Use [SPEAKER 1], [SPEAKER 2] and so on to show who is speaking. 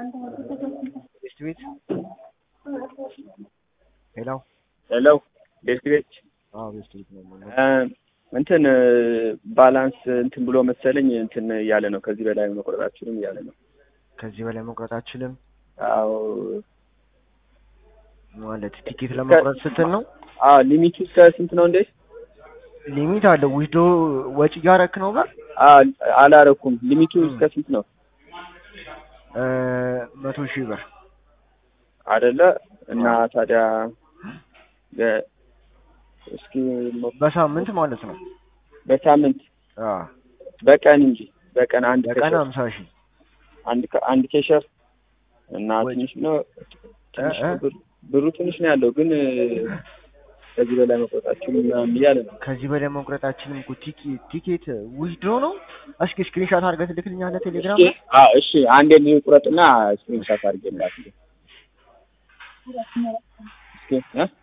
[SPEAKER 1] ቤስት ቤት ሄሎ
[SPEAKER 2] ሄሎ ቤስት ቤት
[SPEAKER 1] አዎ ቤስት ቤት ነው የምንለው።
[SPEAKER 2] እንትን ባላንስ እንትን ብሎ መሰለኝ እንትን እያለ ነው። ከዚህ በላይ መቁረጣችንም እያለ ነው።
[SPEAKER 1] ከዚህ በላይ መቁረጥ አችልም
[SPEAKER 2] አዎ
[SPEAKER 1] ማለት ቲኬት ለመቁረጥ ስትል ነው።
[SPEAKER 2] አዎ ሊሚቱ እስከ ስንት ነው እንዴ?
[SPEAKER 1] ሊሚት አለው። ዊዶ ወጪ እያረክ ነው ብር
[SPEAKER 2] አዎ አላረኩም። ሊሚቱ እስከ ስንት ነው?
[SPEAKER 1] እ መቶ ሺህ ብር
[SPEAKER 2] አይደለ እና ታዲያ ለ- እስኪ ሞ-
[SPEAKER 1] በሳምንት ማለት ነው።
[SPEAKER 2] በሳምንት
[SPEAKER 1] አዎ
[SPEAKER 2] በቀን እንጂ በቀን አንድ
[SPEAKER 1] በቀን
[SPEAKER 2] ኬሸር
[SPEAKER 1] ሀምሳ ሺህ
[SPEAKER 2] አንድ ከ- አንድ ኬሸር እና
[SPEAKER 1] ወይ-
[SPEAKER 2] ትንሽ ነው ትንሽ
[SPEAKER 1] እ-
[SPEAKER 2] ነው
[SPEAKER 1] እ?
[SPEAKER 2] ብሩ ብሩ ትንሽ ነው ያለው ግን ከዚህ በላይ መቆጣችን ምናምን እያለ ነው።
[SPEAKER 1] ከዚህ በላይ መቁረጣችንም እኮ ቲኬት ቲኬት ዊድሮ ነው። እስኪ ስክሪንሾት አድርገህ ትልክልኛለህ ቴሌግራም
[SPEAKER 2] እስኪ
[SPEAKER 1] ላይ?
[SPEAKER 2] አዎ እሺ አንዴ ቁረጥና ስክሪንሻት አድርጌ ላክ እስኪ እ